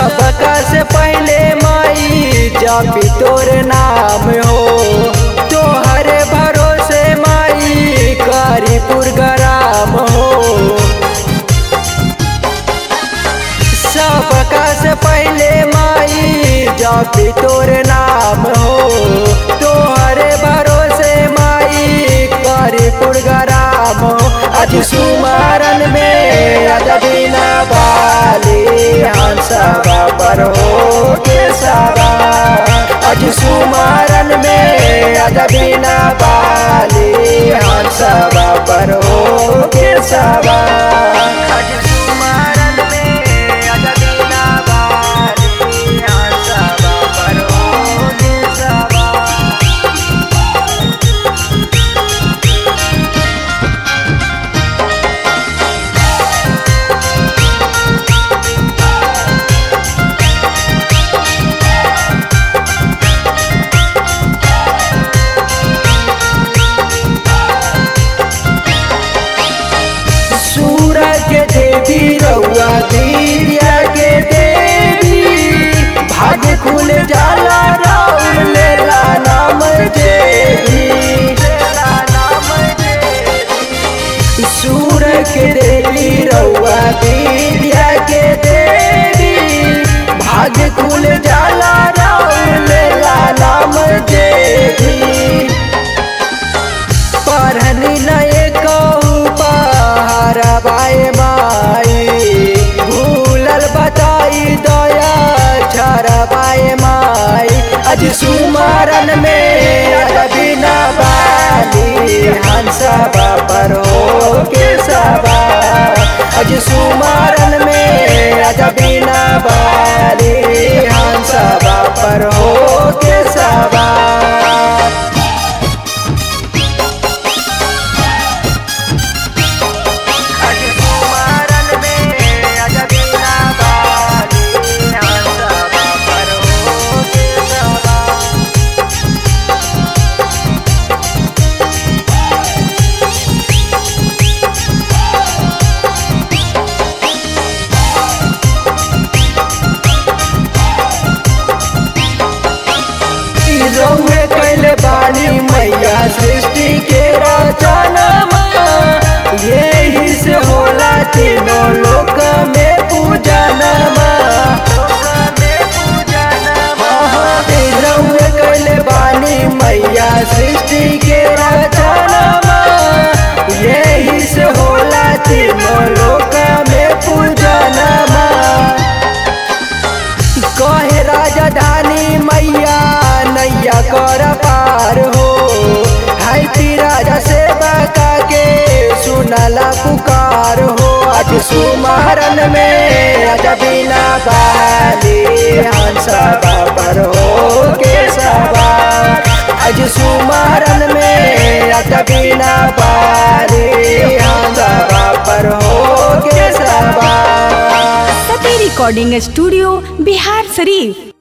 सबका से पहले माई जपी तोर नाम हो तोहर भरोसे माई करीपुर गराम हो सबका से पहले माई जपी तोर नाम हो तोहर भरोसे माई करीपुर गराम हो आज सुमारन में अदबिना बाली हंसवा पर हो के सारा आज सुमारन में अदबिना बाली हंसवा पर हो के सारा आज सुमारन में अदबिना बाली हंसवा पर हो के सारा सूरज के देवी रउआ दीरिया के देवी भाग्य खुल जाला राउर लेला नाम देवी सूरज के देवी रउआ दीरिया के देवी भाग्य खुल जाला राउर लेला नाम देवी पढ़नी नए कहू पहाड़ बाए माई भूलल बताई दया छर बाए माई अज सुमरन में बिना बाली हंस पर हो के सबा अज सुमरन में अज बिना बाली हंस पर हो के सबा आज कुमारन में अजबिना बाली हंसवा पर हो के सवा रउए कैले बानी मैया सृष्टि के रचनमा यही से होला तीनों लोक में पूजनमा रउए कैले बानी मैया सृष्टि के रचनमा यही से होला तीनों लोक में पूजनमा कहे राजधानी मैया नैया कर पार हो हाय पी राजा सेवा का के सुनला पुकार हो आज सुमरन में आज बिना बाली हंस पर हो के सवा आज सुमरन में आज बिना बाली हंस पर हो के सवा सती रिकॉर्डिंग स्टूडियो बिहार शरीफ